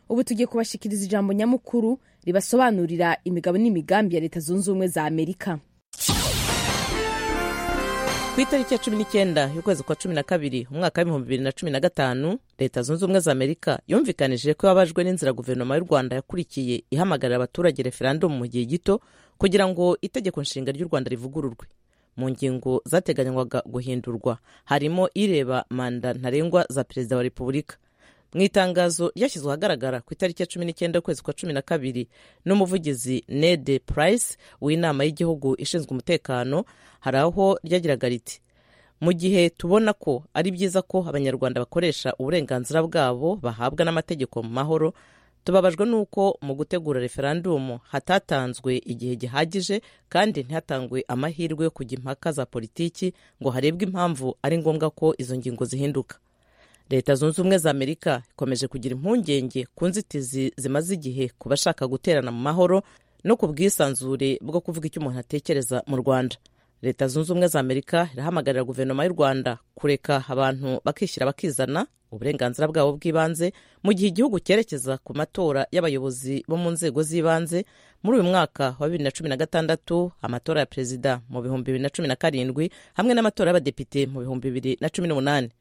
ubu tugiye kubashikiriza ijambo nyamukuru ribasobanurira imigabo n'imigambi ya leta zunze ubumwe za amerika ku itariki ya cumi n'icyenda y'ukwezi kwa cumi na kabiri umwaka w'ibihumbi bibiri na cumi na gatanu leta zunze ubumwe za amerika yumvikanije ko yabajwe n'inzira guverinoma y'u rwanda yakurikiye ihamagarira abaturage referandumu mu gihe gito kugira ngo itegeko nshinga ry'u rwanda rivugururwe mu ngingo zateganywaga guhindurwa harimo ireba manda ntarengwa za perezida wa repubulika mu itangazo ryashyizwe ahagaragara ku itariki ya cumi n'icyenda ukwezi kwa cumi na kabiri n'umuvugizi ned price w'inama y'igihugu ishinzwe umutekano hari aho ryagiraga riti mu gihe tubona ko ari byiza ko abanyarwanda bakoresha uburenganzira bwabo bahabwa n'amategeko mu mahoro tubabajwe n'uko mu gutegura referandumu hatatanzwe igihe gihagije kandi ntihatangwe amahirwe yo kujya impaka za politiki ngo harebwe impamvu ari ngombwa ko izo ngingo zihinduka leta zunze ubumwe za amerika ikomeje kugira impungenge ku nzitizi zimaze igihe ku bashaka guterana mu mahoro no ku bwisanzure bwo kuvuga icyo umuntu atekereza mu rwanda leta zunze ubumwe za amerika irahamagarira guverinoma y'u rwanda kureka abantu bakishyira bakizana uburenganzira bwabo bw'ibanze mu gihe igihugu cyerekeza ku matora y'abayobozi bo mu nzego z'ibanze muri uyu mwaka wa bibiri na cumi na gatandatu amatora ya perezida mu bihumbi bibiri na cumi na karindwi hamwe n'amatora y'abadepite mu bihumbi bibiri na cumi n'umunani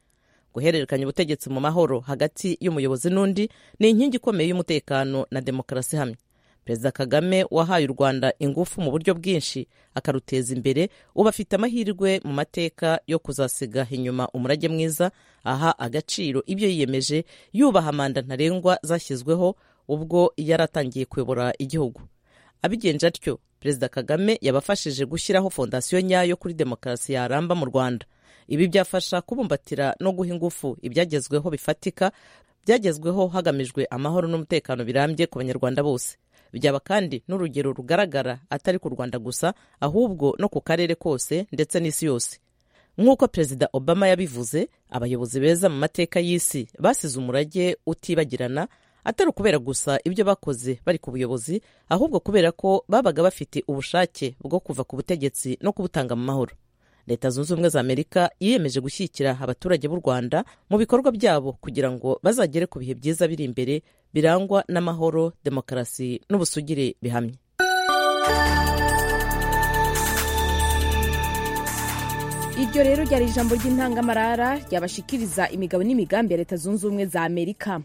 guhererekanya ubutegetsi mu mahoro hagati y'umuyobozi n'undi ni inkingi ikomeye y'umutekano na demokarasi hamwe perezida kagame wahaye u rwanda ingufu mu buryo bwinshi akaruteza imbere ubu afite amahirwe mu mateka yo kuzasiga inyuma umurage mwiza aha agaciro ibyo yiyemeje yubaha manda ntarengwa zashyizweho ubwo yari atangiye kuyobora igihugu abigenje atyo perezida kagame yabafashije gushyiraho fondasiyo nyayo kuri demokarasi yaramba mu rwanda ibi byafasha kubumbatira no guha ingufu ibyagezweho bifatika byagezweho hagamijwe amahoro n'umutekano birambye ku banyarwanda bose byaba kandi n'urugero rugaragara atari ku rwanda gusa ahubwo no ku karere kose ndetse n'isi yose nk'uko perezida obama yabivuze abayobozi beza mu mateka y'isi basize umurage utibagirana atari ukubera gusa ibyo bakoze bari ku buyobozi ahubwo kubera ko babaga bafite ubushake bwo kuva ku butegetsi no kubutanga mu mahoro leta zunze ubumwe za amerika yiyemeje gushyigikira abaturage b'u rwanda mu bikorwa byabo kugira ngo bazagere ku bihe byiza biri imbere birangwa n'amahoro demokarasi n'ubusugire bihamye iryo rero ryari ijambo ry'intangamarara ryabashikiriza imigabo n'imigambi ya leta zunze ubumwe za amerika